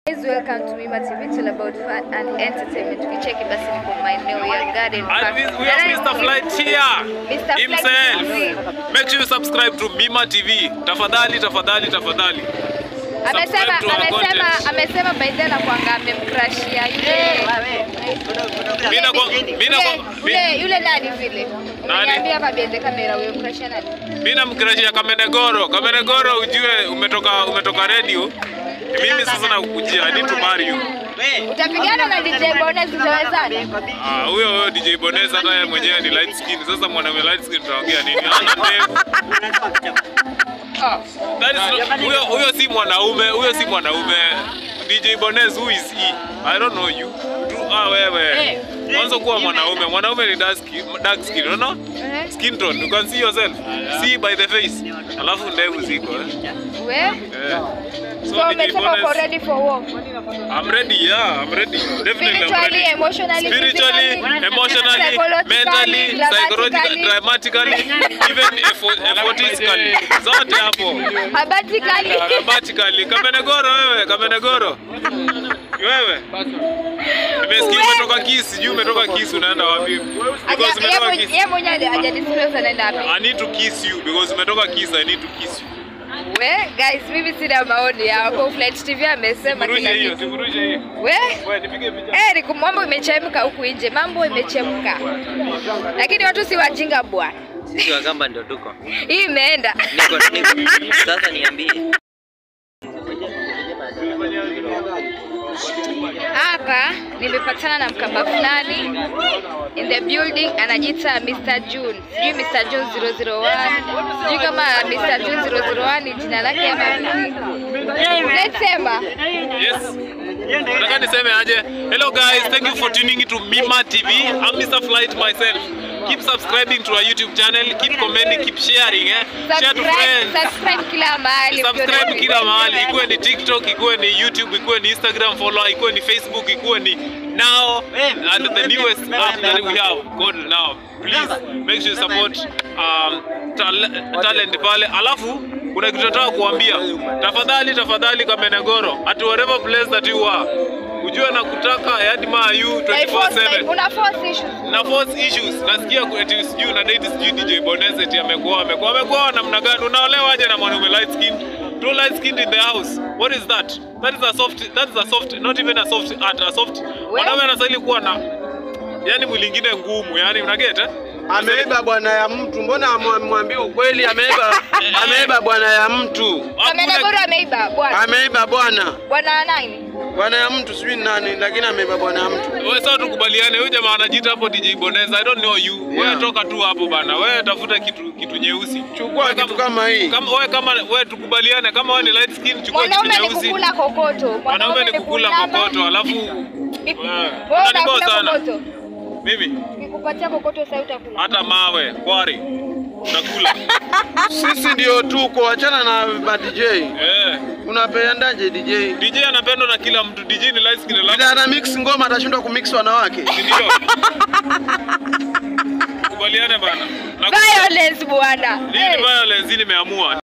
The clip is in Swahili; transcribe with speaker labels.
Speaker 1: Guys, welcome to Wima TV. It's all about fun and entertainment. Tukicheki basi niko maeneo ya Garden Park.
Speaker 2: And we, we have Mr. Flight here
Speaker 1: Mr. Flight
Speaker 2: himself.
Speaker 1: TV.
Speaker 2: Make sure you subscribe to Mima TV. Tafadhali, tafadhali, tafadhali.
Speaker 1: Amesema
Speaker 2: Subscribe to our
Speaker 1: amesema
Speaker 2: content.
Speaker 1: amesema by then kwanga amemcrashia yule
Speaker 2: Mimi na kwa mimi na kwa
Speaker 1: yule yule nani vile. Niambia hapa bende kamera wewe mcrashia nani?
Speaker 2: mimi namkrashia Kamenegoro. Kamenegoro ujue umetoka umetoka radio. Mimi sasa nakukujia. I need to marry you.
Speaker 1: Utapigana na DJ Bonez utawezana?
Speaker 2: Ah, huyo huyo DJ Boneza hata yeye mwenyewe ni light skin. Sasa mwanaume light skin tutaongea nini? Hana ndevu.
Speaker 1: Oh.
Speaker 2: That is not- Huyo huyo si mwanaume, huyo si mwanaume. DJ Bonez who is he? I don't know you. Tu, ah wewe. Mwanzo kuwa mwanaume. Mwanaume ni dark skin, dark skin, you know?
Speaker 1: Eh,
Speaker 2: Skin tone. You can see yourself. See by the face. Alafu ndevu ziko eh.
Speaker 1: We?
Speaker 2: Yeah.
Speaker 1: So
Speaker 2: So DJ
Speaker 1: umesema uko
Speaker 2: Bonez,
Speaker 1: ready for war?
Speaker 2: I'm ready. Yeah, I'm ready. Definitely I'm
Speaker 1: Spiritually,
Speaker 2: ready.
Speaker 1: emotionally,
Speaker 2: Spiritually,
Speaker 1: physically,
Speaker 2: emotionally,
Speaker 1: psychologically,
Speaker 2: mentally, psychologically,
Speaker 1: dramatically.
Speaker 2: dramatically, even effort- effortistically. Zote hapo.
Speaker 1: Habatically.
Speaker 2: Dramatically. Kamenegoro wewe, Kamenegoro. Wewe. Nimesikia umetoka Kisi, sijui umetoka Kisi unaenda wapi? Because
Speaker 1: Aja- yeye
Speaker 2: umetoka
Speaker 1: mwenye-
Speaker 2: Kisi.
Speaker 1: yeye mwenyewe haja- hajadisclose anaenda wapi.
Speaker 2: I need to kiss you because umetoka Kisi, I need to kiss you.
Speaker 1: We, guys, mimi sina maoni yako. Flight TV amesema
Speaker 2: Sivurushe
Speaker 1: kila
Speaker 2: hiyo,
Speaker 1: kitu.
Speaker 2: sivurushe hiyo.
Speaker 1: We,
Speaker 2: Wewe nipige picha.
Speaker 1: eh, ni mambo imechemka huku nje, mambo imechemka, lakini watu si wajinga bwana.
Speaker 3: Sisi Wagamba ndio tuko.
Speaker 1: Hii imeenda
Speaker 3: Niko niko. Sasa niambie.
Speaker 1: hapa. Nimepatana na mkamba fulani in the building, anajiita Mr. June, sijui Mr. June 001, sijui kama Mr. June 001 ni jina lake ama let's sema
Speaker 2: Yes. Nataka niseme aje. Hello guys, thank you for tuning into Mima TV. I'm Mr. Flight myself. Keep subscribing to our YouTube channel, keep commenting, keep sharing eh. Share to
Speaker 1: subscribe,
Speaker 2: friends.
Speaker 1: subscribe kila mahali
Speaker 2: Subscribe kila mahali, ikuwe ni TikTok, ikuwe ni YouTube, ikuwe ni Instagram follow, ikuwe ni Facebook, ikuwe ni Now and the newest app that we have called Now. Please make sure you support um, tal talent pale. Alafu kuna kitu nataka kuambia. Tafadhali tafadhali Kamenegoro, at whatever place that you are. Ujue na kutaka I admire you
Speaker 1: Like force, like,
Speaker 2: 24/7
Speaker 1: una force issues.
Speaker 2: na force issues nasikia ku- eti sijui na date sijui DJ Bonez eti amekuwa amekuwa amekuwa namna gani unaolewa aje na mwanaume light skin two light skin in the house what is that that is a soft that is a soft not even a soft art a soft mwanaume anastahili kuwa na yani mwili ingine ngumu yani unaget eh
Speaker 4: Ameiba bwana ya mtu, mbona amwambie ukweli? Ameiba, ameiba bwana ya mtu,
Speaker 1: Kamenegoro ameiba bwana.
Speaker 4: ameiba bwana,
Speaker 1: Bwana nani?
Speaker 4: bwana ya mtu sijui ni nani, lakini ameiba bwana ya mtu.
Speaker 2: wewe sasa tukubaliane huyu jamaa anajiita hapo DJ Bonez I don't know you wewe
Speaker 4: Yeah.
Speaker 2: toka tu hapo bana wewe tafuta kitu kitu nyeusi
Speaker 4: Chukua
Speaker 2: Wewe
Speaker 4: kitu kama hii.
Speaker 2: kama wewe kama wewe tukubaliane kama wewe ni light skin chukua kitu
Speaker 1: Mwanaume ni
Speaker 2: nyeusi
Speaker 1: kukula kokoto.
Speaker 2: Mwanaume ni kukula
Speaker 1: kulamba.
Speaker 2: kokoto alafu
Speaker 1: Wewe
Speaker 2: unaniboa
Speaker 1: utakula
Speaker 2: sana.
Speaker 1: kokoto.
Speaker 2: mimi
Speaker 1: Nikikupatia kokoto sasa utakula.
Speaker 2: hata mawe kwari nakula
Speaker 4: Sisi ndio tuko, achana na ma DJ.
Speaker 2: eh.
Speaker 4: Unapendaje DJ?
Speaker 2: DJ anapendwa na kila mtu. DJ ni light skin alafu
Speaker 4: Bila ana mix ngoma atashindwa kumix wanawake.
Speaker 2: si ndio? Kubaliane bana. Na
Speaker 1: Violence bwana.
Speaker 2: Hii ni
Speaker 1: Hey.
Speaker 2: violence, hii nimeamua.